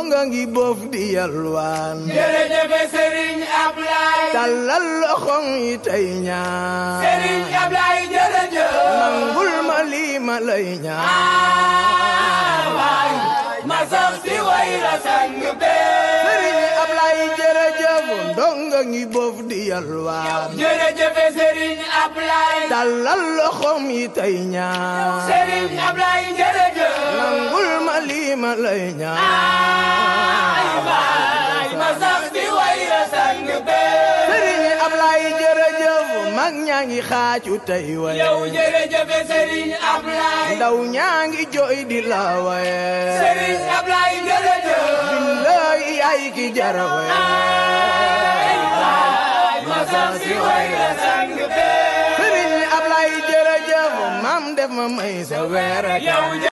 ndonga ngi boof di yalwaan jërëjëf Serigne Ablaye tàllal loxom yi tey ñaan Serigne Ablaye jërëjëf nangul ma lii ma lay ñaan waay ma sax si way la sang bee Serigne Ablaye jërëjëf ndonga ngi boof di yalwaan jërëjëf Serigne Ablaye tàllal loxom yi tey ñaan Serigne Ablaye jërëjëf nangul ma lii ma lay ñaan waay ma sax si way la sang bee Serigne Ablaye jërëjëf mag ñaa ngi xaacu tey waye yow jërëjëf Serigne Ablaye ndaw ñaa ngi jooy di la waye Serigne Ablaye jërëjëf billaay yaay ki jara waye ma sax si way la sang bee Serigne Ablaye jërëjëf maam def ma may sa weer ak yow